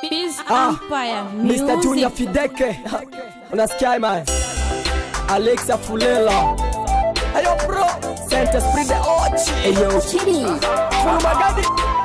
Biz Ah, Empire Mr. Junior Music. Fideke unasikia man Alexa Fulela Ayo bro Saint Esprit de Ochi Ayo Fulu Magadi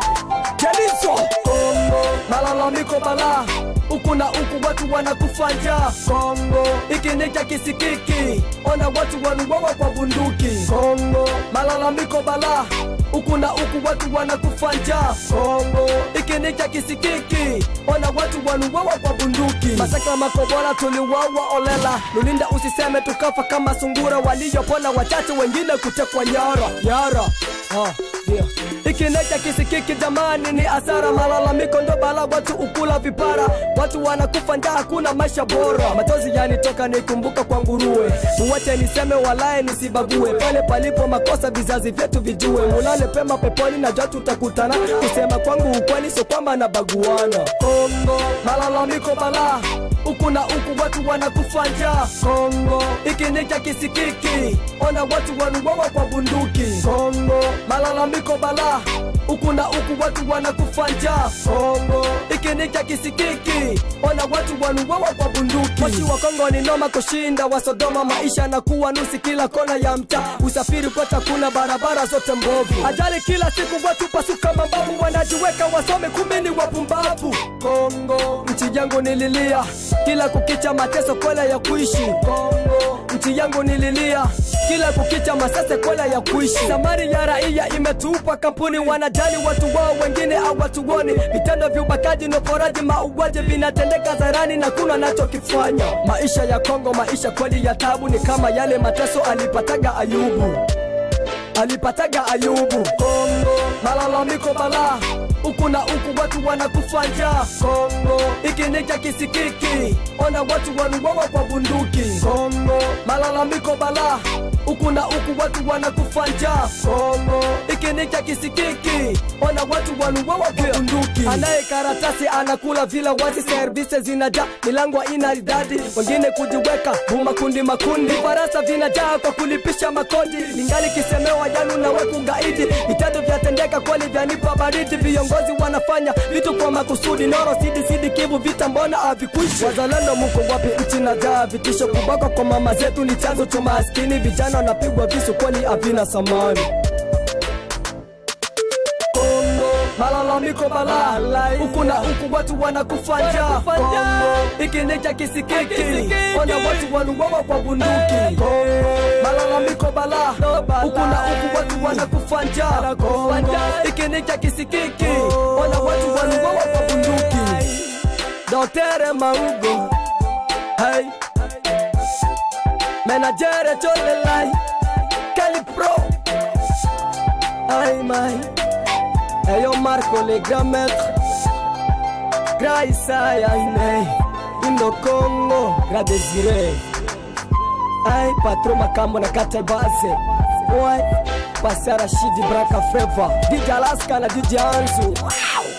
Jelizo Kongo Malalamiko bala Huku na huku watu wanakufa njaa Kongo Ikinika kisikiki Ona watu wanuwawa kwa bunduki Kongo Malalamiko bala Huku na huku watu wanakufa njaa Kongo Ikinika kisikiki Ona watu wanuwawa kwa bunduki Masaka makobora tuliwawa olela Lulinda usiseme tukafa kama sungura Waliyopona wachache wengine kutekwa nyara Nyara Ah, yeah. Ikineka kisikiki jamani ni asara, malalamiko ndo bala, watu ukula vipara, watu wanakufa njaa, hakuna maisha bora. Machozi yanitoka nikumbuka kwa nguruwe, muwache niseme walaye nisibague, pale palipo makosa vizazi vyetu vijue, mulale pema peponi, najua tutakutana. Kusema kwangu ukweli, sio kwamba nabaguana. Kongo malalamiko bala huku na huku watu wanakufa njaa Kongo, ikinika kisikiki, ona watu wanuwawa kwa bunduki Kongo, malalamiko bala huku na huku watu wanakufa njaa Kongo, ikinika kisikiki, ona watu wanuwawa kwa bunduki Moshi wa Kongo ni noma kushinda wa Sodoma, maisha na kuwa nusi kila kona ya mtaa, usafiri kota kuna barabara zote mbovu, ajali kila siku, watu pasuka mababu, wanajiweka wasome, kumbe ni wapumbavu Kongo, nchi yangu nililia kila kukicha mateso kwela ya kuishi Kongo, nchi yangu nililia kila kukicha masase kwela ya kuishi. Zamani ya raia imetupa kampuni, wanajali watu wao, wengine hawatuoni. Vitendo vya ubakaji na uporaji, mauaji vinatendeka zarani na kuna nachokifanya. Maisha ya Kongo, maisha kweli ya tabu, ni kama yale mateso alipataga Ayubu alipataga Ayubu. Kongo, malalamiko bala huku na huku watu wanakufa njaa Kongo, ikinika kisikiki, ona watu wanuwawa kwa bunduki Kongo, malalamiko bala huku na huku watu wanakufa njaa Kongo, ikinika kisikiki, ona watu wanuwawa kwa bunduki. Anaye karatasi anakula vila wazi, service zinajaa, milango ina ridadi, wengine kujiweka bumakundi makundi, vifarasa vinajaa kwa kulipisha makodi, ningali kisemewa yanu na weku gaidi, vitendo vyatendeka kweli vyanipa baridi, viongozi wanafanya vitu kwa makusudi, noro sidi sidi kivu vita mbona havikwishi? Wazalendo muko wapi? Nchi najaa vitisho, kubaka kwa mama zetu ni chanzo cha maskini, vijana wanapigwa visu kweli havina samani. Kongo, malalamiko bala huku na huku watu wanakufa njaa Kongo, ikinika kisikiki, ona watu wanuwawa kwa bunduki Kongo, malalamiko bala huku na huku watu wanakufa njaa Kongo, ikinika kisikiki, ona watu wanuwawa kwa bunduki Dotere Maugo, hey Menajere Cholelai, Kelly Pro, ay my Eyo Marco le grand maître Grand Isaya Ine Indo Congo Grand Desire Ay patron makambo na kata base Boy Pasara Shidi Braka Feva DJ Alaska na DJ Anzu wow.